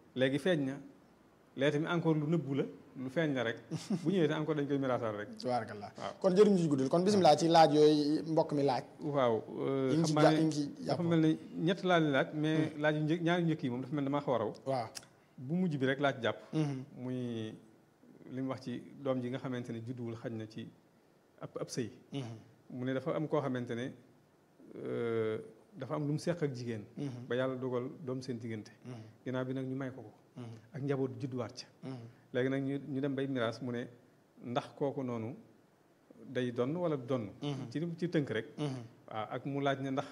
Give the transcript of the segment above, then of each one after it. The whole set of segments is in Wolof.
léegi feeñ na léegi tamit encore lu nëbbu la lu feeñ la rek bu ñëwee te encore dañ koy miraasaal rek tabarakallah waaw. kon jëruñu ci guddal kon bisimilah ci laaj yooyu mbokk mi laaj waaw yi ngi ci xam ja- naa yi ne ngi ci dafa jàpp mel ne ñett laa leen laaj mais laaj yu njëkk ñaari njëkk yi moom dafa mel ne damaa xaw a raw waaw bu mujj bi rek laa ci jàpp Mhm. muy li mu wax ci doom ji nga xamante ne judduwul xaj na ci ab ab sëy Mhm. mu ne dafa am koo xamante ne euh, dafa am lu mu seq ak jigéen Mhm. ba yàlla dogal doom seen diggante Mhm. ginnaaw bi nag ñu may ko ko Mhm. ak njaboot judduwaat ca Mhm. léegi nag ñu ñu dem bay miraas mu ne ndax kooku noonu day donn wala du donn Mhm. ci ci tënk rek Mhm. waaw ak mu laaj ne ndax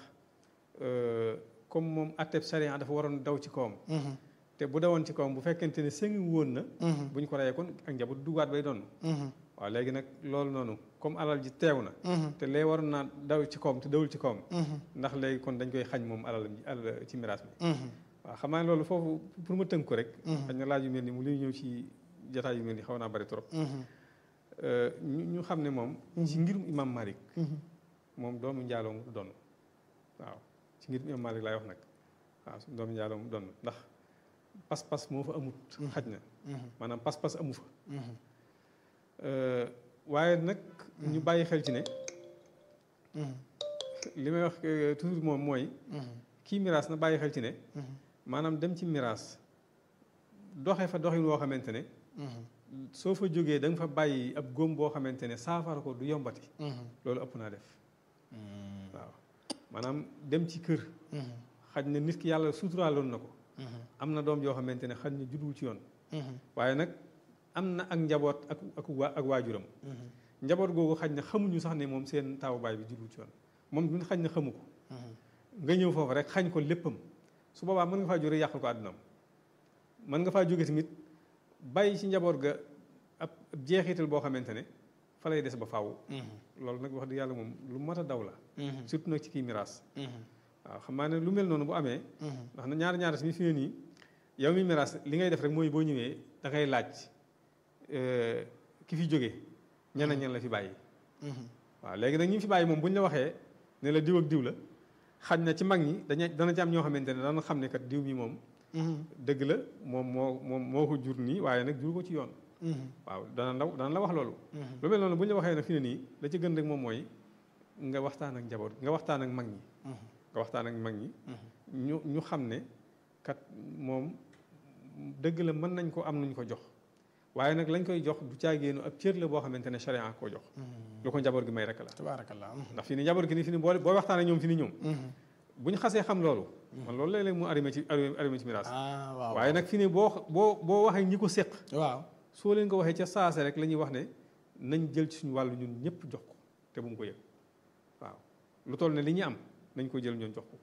euh, comme moom atteb sariya dafa waroon daw ci kawam Mhm. te bu dawoon ci kawam bu fekkente ne sëngi woon na Mhm. bu ñu ko reyee kon ak njaboot duggaat bay donn Mhm. waaw léegi nag loolu noonu comme alal ji teew na Mhm. te lee waroon naa daw ci kawam te dawul ci kawam Mhm. ndax léegi kon dañ koy xañ moom alalam ji alal ci miraas bi Mhm. waaw xam naa ne loolu foofu pour ma tënk ko rek Mhm. xañ na laaj yu mel ni mu li ñëw ci jataay yu mel ni xaw naa bari trop Mhm. Euh, ñu ñu xam ne moom ci ngirum imam Malik Mhm. moom doomu njaaloo mu doon waaw ci ngirum imam Malik laay wax nag waaw su doomu njaaloo mu doon ndax pas-pas moo fa amut xaj na Mhm. maanaam pas-pas amu fa Mhm. Euh, waaye nag ñu bàyyi xel ci ne Mhm. li may wax euh, toujours moom mooy Mhm. kii miraas na bàyyi xel ci ne Mhm. maanaam dem ci miraas doxe fa doxin woo xamante ne Mhm. soo fa jógee da nga fa bàyyi ab góom boo xamante ne saafara ko du yombati Mhm. loolu ëpp naa def Mhm. waaw maanaam dem ci kër Mhm. xaj na nit ki yàlla suturaaloon na ko Mhm. am na doom yoo xamante ne xaj na judduwul ci yoon Mhm. waaye nag am na ak njaboot ak ak waa ak waajuram Mhm. njaboot googu xaj na xamuñu sax ne moom seen taawu baay bi judduwul ci yoon moom duñ xaj na xamu ko Mhm. nga ñëw foofu rek xañ ko léppam su boobaa mën nga faa jóge yàqal ko àddunaam mën nga faa jóge tamit bàyyi ci njaboot ga ab ab jeexital boo xamante ne fa lay des ba faaw Mhm. loolu nag wax dëgg yàlla moom lu mat a daw la Mhm. surtout nag ci kii miraas Mhm. waaw xam naa ne lu mel noonu bu amee Mhm. ndax na ñaar ñaar tamit fi ne nii yow mi miraas li ngay def rek mooy boo ñëwee da ngay laaj euh, ki fi jóge ñan ak ñan la fi bàyyi Mhm. waaw léegi nag ñi fi bàyyi moom bu ñu la waxee ne la diw ak diw la xaj na ci mag ñi dañu dana ci am ñoo xamante ne dana xam ne kat diw mi moom Mhm. dëgg la moom moo moom moo ko jur nii waaye nag jur ko ci yoon Mhm. waaw dana la dana la wax loolu Mhm. lu mel noonu bu ñu la waxee nag fi ne nii la ci gën rek moom mooy nga waxtaan ak njaboot nga waxtaan ak mag ñi Mhm. nga waxtaan ak mag ñi Mhm. ñu ñu xam ne kat moom dëgg la mën nañ ko am nuñ ko jox waaye nag lañ koy jox du caagéenu ab cër la boo xamante ne charia koo jox Mhm. lu ko njaboot gi may rek la tabaarakallah Mhm. ndax fi ni njaboot gi ni fi ni boo boo waxtaan ak ñoom fi ni ñoom Mhm. bu ñu xasee xam loolu man loolu léeg-léeg mu arrivé ci arrivé ci miraas ah waaw waaye nag fi ne boo boo boo waxee ñi ko séq waaw soo leen ko waxee ca saase rek la ñuy wax ne nañ jël ci suñu wàllu ñun ñëpp jox ko te bu mu ko yëg waaw lu toll ne li ñu am nañ ko jël ñoon jox ko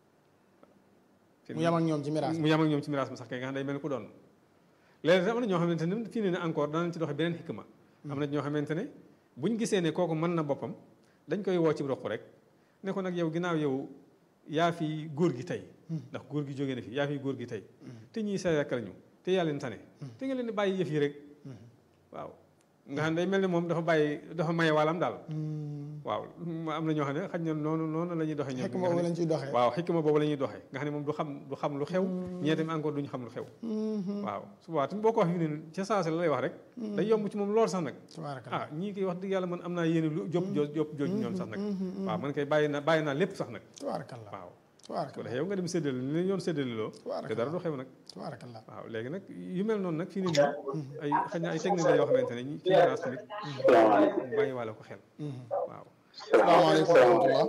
mu yam ak ñoom ci miraas mu yam ak ñoom ci miraas ma sax kay nga xam day mel ni ku doon léegi am na ñoo xamante ne fii ne ne encore danañ ci doxe beneen xikma am na ñoo xamante ne buñ gisee ne kooku mën na boppam dañ koy woo ci roq rek ne ko nag yow ginnaaw yow yaa fi góor gi tey ndax góor gi jógee na fi yaa fi góor gi tey te ñii sa rekk lañu te yaa leen tane te nga leen di bàyyi yëf yi rek waaw nga xam ne day mel ne moom dafa bàyyi dafa maye wàllam daal waaw am na ñoo xam ne xaj na noonu noonu la ñuy doxee ñoom xekk boobu lañ ciy doxee waaw xikma boobu la ñuy doxee nga xam ne moom du xam du xam lu xew ñee tamit encore duñu xam lu xew waaw su boobaa tamit boo ko wax fi ne ca saase la lay wax rek day yomb ci moom lool sax nag tabaarakallah ah ñii koy wax dëgg yàlla man am naa yéene lu jóp jo jóp jooju ñoom sax nag waaw man kay bàyyi naa bàyyi naa lépp sax nag tabaarakallah waaw su ko tabaarakallah defee yow nga dem séddale li leen yoon séddale loo te dara du xew nag tabaarakallah waaw léegi nag yu mel noonu nag fii nii ay xëy na ay technique la yoo xamante ne ñi ci miraas tamit mu bàyyi waale ko xel waaw salaamaaleykum wa rahmatullah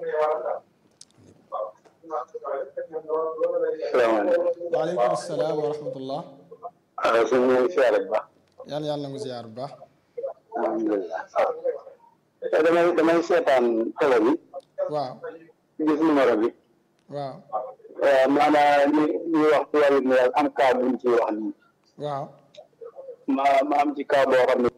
salaamaaleykum. waaleykum salaam wa rahmatullah ah suñu ñu ngi siyaare bu baax. yàlla yàlla na nga ziyaar bu baax alhamdulilah. te damay damay seetaan télé bi waaw gis numéro bi. waaw waaw maanaam ñu ñu wax ci wàllu miraas am cas buñ ciy wax nii. waaw ma ma am ci cas boo xam ne.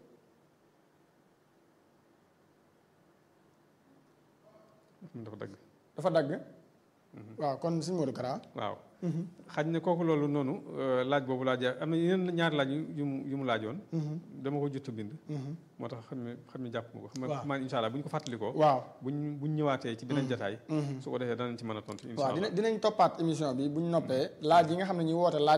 dafa dëgg dafa dagg waaw kon suñu Modou Kara waaw xaj na kooku loolu noonu euh, laaj boobu laaj am na yeneen ñaari laaj yu yu mu yu mu laajoon dama ko jot a bind moo tax xam ne xam ne jàpp ma ko xam Waaw. nga maan insha allah bu ñu ko fàttalikoo waaw buñ buñ ñëwaatee ci beneen jataay su ko defee danañ ci mën a tontu insha waaw allah dina dinañ toppaat émission bi bu ñu noppee laaj yi nga xam ne ñi woote laaj